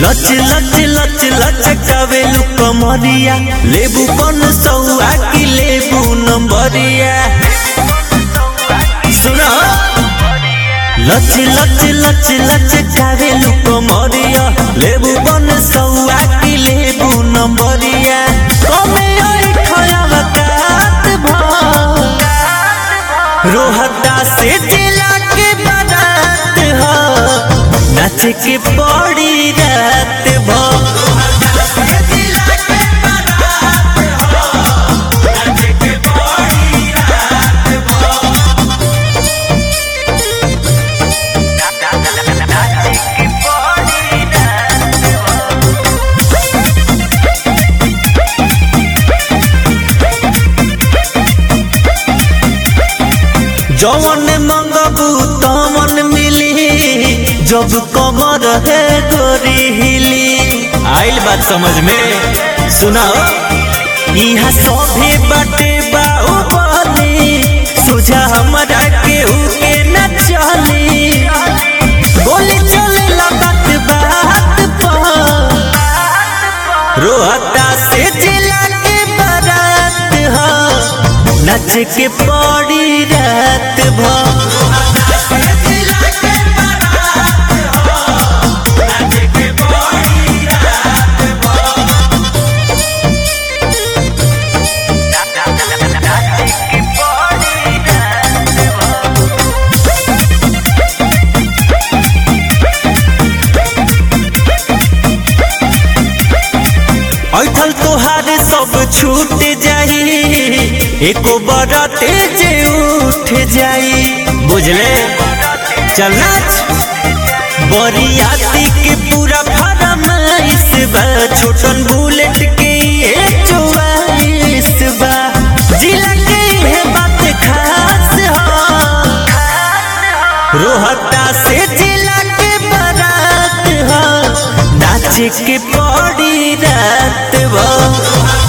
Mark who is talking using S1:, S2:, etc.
S1: लच लच लच लचकावे कमरिया लेबू पन सौआ की लेबू नंबरिया सुना लच लच लच लचकावे कमरिया लेबू पन सौआ की लेबू नंबरिया कमे आई खयावा कात भर रोहता से जिला के बारात हो नाच के पड़ी रात भर जवन मंगबू तमन मिली जब कमर है गोरी हिली आइल बात समझ में सुनाओ यहाँ सभे बाटे बाऊ बनी सोझा हमरा केहू के न चली बोली चले बात बात पर रोहता से जिला के बारात हो नच के पड़ी रात भर ऐठल तोहार सब छूट जाई एको बरते जे उठ जाई बुझले चल नाच बरियाती के पूरा फरमाइश बा छोटन बुलेट के ये चौवाइश बा जिला के है बात खास हो रोहता से जिला के बारात हो नाच के पड़ी रात भर